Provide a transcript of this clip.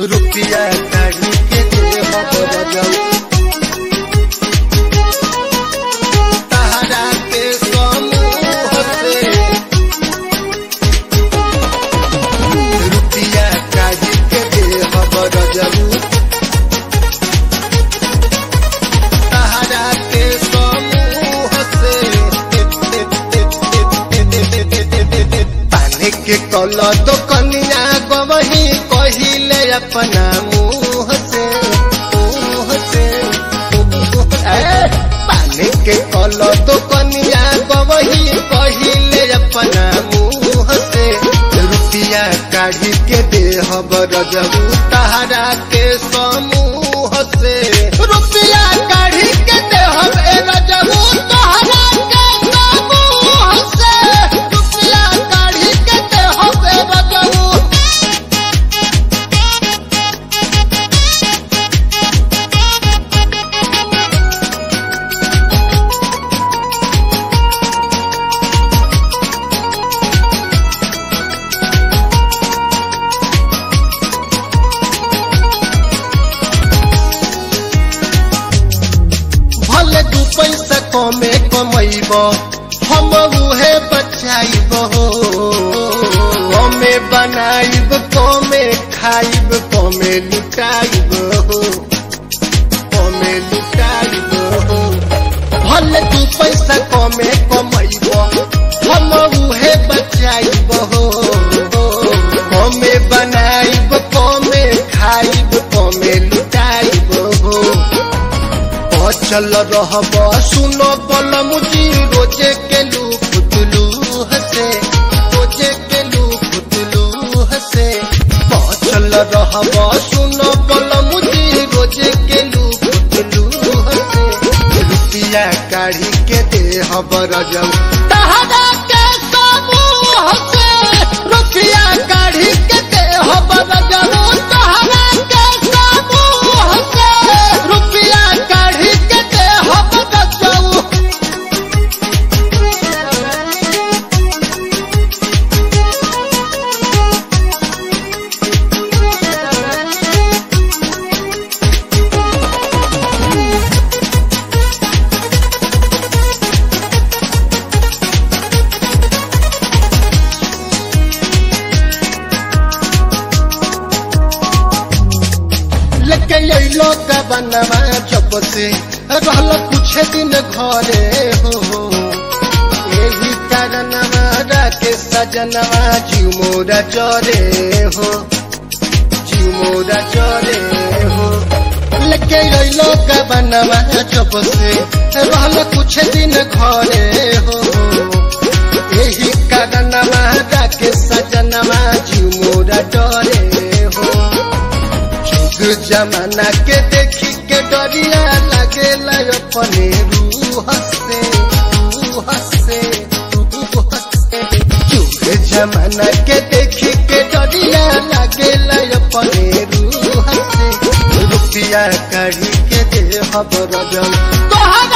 रुपया काढ़ी के दे बरजल तहरा के समूह से रुपया काढ़ी के दे बरजल तहरा के समूह से पानी के कल तो कनिया गवही कहिले अपना मुँह से मुँह से ए, पानी के कल तो कनिया गवही कहिले अपना मुँह से रुपया काढ़ी के देह बरजबू तहरा के समूह से रुपया काढ़ी के देह बरजबू तहरा के समूह से रुपया काढ़ी के देह बरजबू भले दू पैसा कमे कमैब हम उहे बचाइब हो कमे बनाइब कमे खाइब कमे लुटाइब हो कमे लुटाइब हो भले दू पैसा कमे कमैब हम उहे बचाइब हो कमे बनाइब कमे खाइब कमे लुटाइब हो अचल रहब सुनो बल मुझी रोजे के लू पुतलू हसे रोजे के लू पुतलू हसे अचल रहब सुनो बल मुझी रोजे के लू पुतलू हसे रुपया काढ़ी के दे हबर जाऊ तहरा के समूह से रुपया काढ़ी के दे हबर जाऊ तहरा के समूह से रुपया काढ़ी के दे हबर जाऊ लेके अइलो का बनवा जब से रहल कुछ दिन घरे हो यही कारणवा राके सजनवा जीव मोरा चरे हो जीव मोरा चरे हो लेके अइलो का बनवा जब से रहल कुछ दिन घरे हो यही कारणवा राके सजनवा जीव मोरा चरे हो जुग जमाना के देखी के डरिया लगेला अपने रूह से रूह से रूह से जुग जमाना के देखी के डरिया लगेला अपने रूह से रुपया काढ़ी के दे हबर जल तोहर